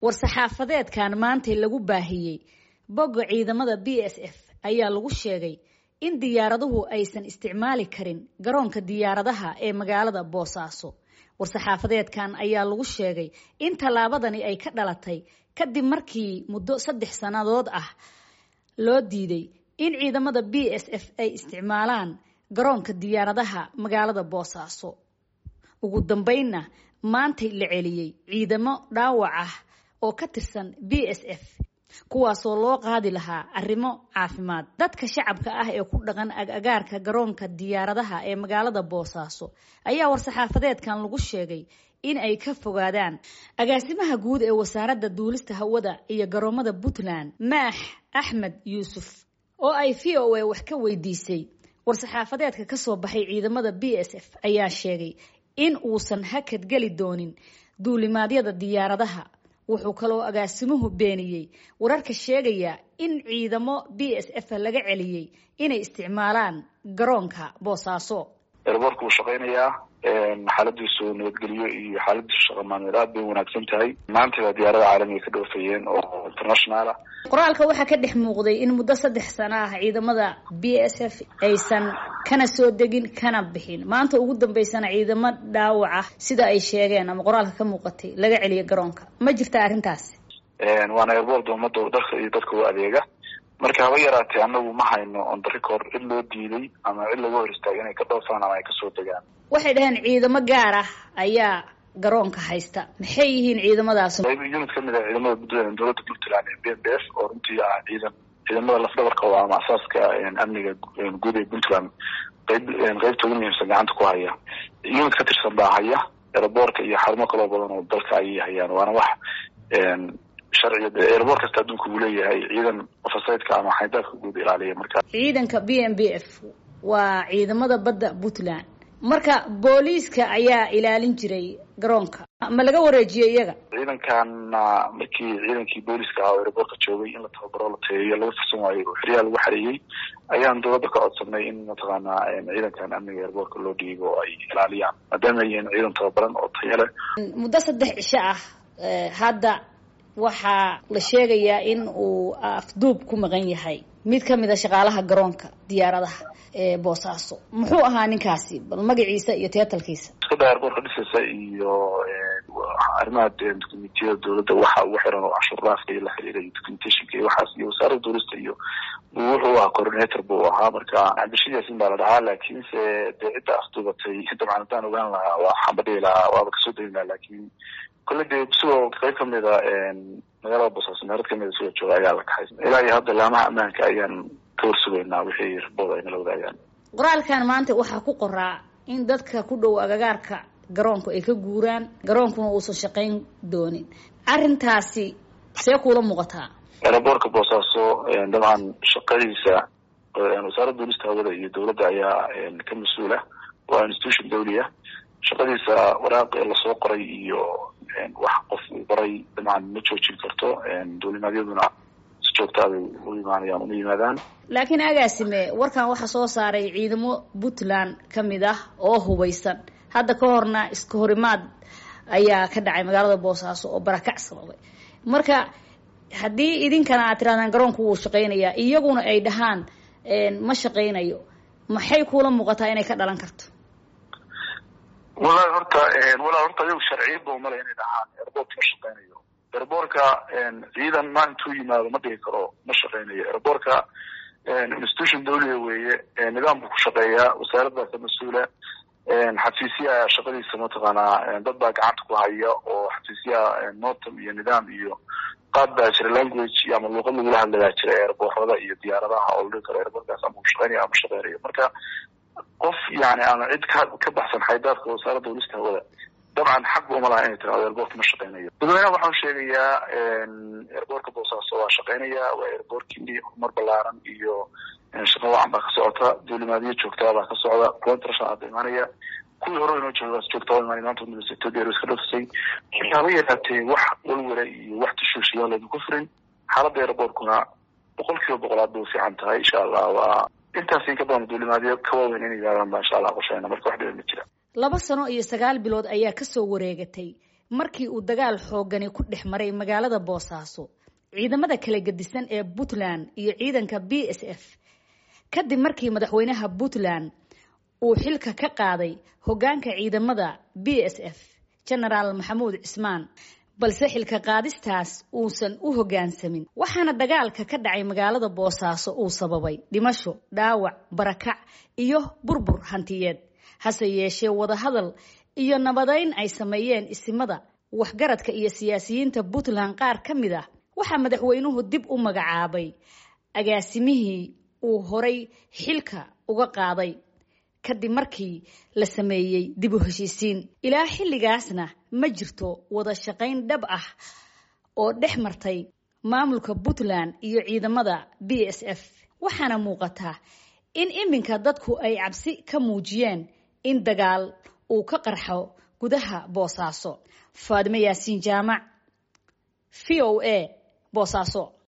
war-saxaafadeedkan maantay lagu baahiyey bogga ciidamada b s f ayaa lagu sheegay in diyaaraduhu aysan isticmaali karin garoonka diyaaradaha ee magaalada boosaaso war-saxaafadeedkan ayaa lagu sheegay in tallaabadani ay ka dhalatay kadib markii muddo saddex sannadood ah loo diiday in ciidamada b s f ay isticmaalaan garoonka diyaaradaha magaalada boosaaso ugu dambeynna maantay la celiyey ciidamo dhaawac ah oo ka tirsan b s f kuwaasoo loo qaadi lahaa arrimo caafimaad dadka shacabka ah ee ku dhaqan agagaarka garoonka diyaaradaha ee magaalada boosaaso ayaa war-saxaafadeedkan lagu sheegay in ay ka fogaadaan agaasimaha guud ee wasaaradda duulista hawada iyo garoomada puntland maax axmed yuusuf oo ay v o a wax ka weydiisay war-saxaafadeedka kasoo baxay ciidamada b s f ayaa sheegay in uusan hakad geli doonin duulimaadyada diyaaradaha wuxuu kaloo agaasimuhu beeniyey wararka sheegaya in ciidamo b s f laga celiyey inay isticmaalaan garoonka boosaaso erboorka wuu shaqaynayaa xaaladiisu nabadgelyo iyo xaaladiisu shaqa maalmeed aad bay wanaagsan tahay maantaba diyaarada caalamiga ka dhoofayeen oo internationala qoraalka waxaa ka dhex muuqday in muddo saddex sano ah ciidamada b s f aysan kana soo degin kana bixin maanta ugu dambeysana ciidamo dhaawac ah sida ay sheegeen ama qoraalka ka muuqatay laga celiyo garoonka ma jirta arrintaasi waana erboorda ummadda dalka iyo dadka u adeega marka haba yaraatee anagu ma hayno on the record cid loo diiday ama cid laga hor istaagay inay ka dhoofaan ama ay kasoo degaan waxay dhaheen ciidamo gaar ah ayaa garoonka haysta maxay yihiin ciidamadaas unit kamid ah ciidamada puntland dowladda puntland ee b n b f oo runtii ah ciidan ciidamada lafdabarka oo ama asaaska amniga guud ee puntland qayb qeybta ugu muhiimsan gacanta ku haya unit ka tirsan baa haya aeroboorka iyo xarumo kaloo badan oo dalka ayay hayaan waana wax sharciga aeroboor kasta adduunka uu leeyahay ciidan ofasaydka ama xaydaadka guud ilaaliya marka ciidanka b n b f waa ciidamada badda puntland marka booliiska ayaa ilaalin jiray garoonka ma laga wareejiyey iyaga ciidankana markii ciidankii booliiska ahaa oo aeroboorka joogay in la tababaro la tayeeyo laga fursan waayo oo xeryaha lagu xareeyey ayaan dowladda ka codsanay in mataqaanaa ciidankan amniga aeroboorka loo dhiibo oo ay ilaaliyaan maadaama ay yihiin ciidan tababaran oo tayo leh muddo saddex cisho ah hadda waxaa la sheegayaa in uu afduub ku maqan yahay mid ka mid a shaqaalaha garoonka diyaaradaha ee boosaaso muxuu ahaa ninkaasi bal magaciisa iyo teetalkiisa iskada airboorka dhisaysa iyo arrimaha documentiyada dowladda waxa ugu xiran oo cashuuraafka iyo la xiriira iyo documentationka iyo waxaas iyo wasaaradda duulista iyo wuxuu ahaa coordinator buu ahaa marka cabdishid yaasin baa la dhahaa laakiinse dee cidda afduubatay dabcan haddaan ogaan lahaa waa xambadhihi lahaa waaba kasoo degi lahaa laakiin kolle dee isagoo qayb kamid a magaalada boosaaso meelad kamid a isagoo jooga ayaa la kaxay ilaa iyo hadda laamaha ammaanka ayaan ka warsugaynaa wixii rabooda ay nala wadaagaan qoraalkan maanta waxaa ku qoraa in dadka ku dhow agagaarka garoonku ay ka guuraan garoonkuna uusan shaqayn doonin arrintaasi see kuula muuqataa aeroboorka boosaaso dabcan shaqadiisa wasaaradda duulista hawada iyo dowladda ayaa ka mas-uula waa institution dawliya shaqadiisa waraaq lasoo qoray iyo wax qof uu qoray dabcan ma joojin karto duulimaadyaduna si joogtaa bay u imaanayaan uma yimaadaan laakiin agaasime warkan waxaa soo saaray ciidamo puntland ka mid ah oo hubaysan hadda ka horna iska horimaad ayaa ka dhacay magaalada boosaaso oo barakac sababay marka haddii idinkana aad tirahdaan garoonku wuu shaqaynayaa iyaguna ay dhahaan ma shaqaynayo maxay kuula muuqataa inay ka dhalan karto walahi horta walahi horta ayagu sharciyadba umale inay dhahaan airboortka ma shaqaynayo airboortka ciidan ma intuu yimaado ma dhigi karo ma shaqaynayo airboortka institution dawliga weeye nidaam buu ku shaqeeyaa wasaaraddaa ka mas-uula xafiisyaha shaqadiisa mataqaanaa dad baa gacanta ku haya oo xafiisyaha notam iyo nidaam iyo qaad baa jira language ama luuqad lagula hadlayaa jira airboorada iyo diyaaradaha oo la dhigi karo airboortkaas ama u shaqeynaya ama shaqeynayo marka qof yani ama cid ka ka baxsan xaydaadka wasaaradda duulista hawada dabcan xaq ba uma laha inay tirahdo airboortka ma shaqeynayo dadweynaha waxaan sheegayaa airboortka boosaaso waa shaqeynaya waa airboortkii horumar balaaran iyo shaqo wacan baa ka socota duulimaadiyo joogtaa baa ka socda kuwa international ada imaanaya kuwii hore inoo joogaas joogtaa waa imaanay maanta udambeysa ethiopia airways ka dhofisay marka haba yaraatee wax walwala iyo wax tashuushiyaa laydinku furin xaaladda airboortkuna boqol kiiba boqolaad bay u fiican tahay insha allah waa intaas in ka badan duulimaadyo ka waaweyn inay gaaraan baa insha allah qoshayna marka wax dhiba ma jira laba sano iyo sagaal bilood ayaa kasoo wareegatay markii uu dagaal xoogani ku dhex maray magaalada boosaaso ciidamada kala gedisan ee puntland iyo ciidanka b s f kadib markii madaxweynaha puntland uu xilka ka qaaday hoggaanka ciidamada b s f genaraal maxamuud cismaan balse xilka qaadistaas uusan u hoggaansamin waxaana dagaalka ka dhacay magaalada boosaaso uu sababay dhimasho dhaawac barakac iyo burbur hantiyeed hase yeeshee wadahadal iyo nabadeyn ay sameeyeen isimada waxgaradka iyo siyaasiyiinta puntland qaar ka mid ah waxaa madaxweynuhu dib u magacaabay agaasimihii uu horay xilka uga qaaday kadib markii la sameeyey dib u heshiisiin ilaa xilligaasna ma jirto wada shaqayn dhab ah oo dhex martay maamulka puntland iyo ciidamada b s f waxaana muuqataa in iminka dadku ay cabsi ka muujiyeen in dagaal uu ka qarxo gudaha boosaaso faadimo yaasiin jaamac v o a boosaaso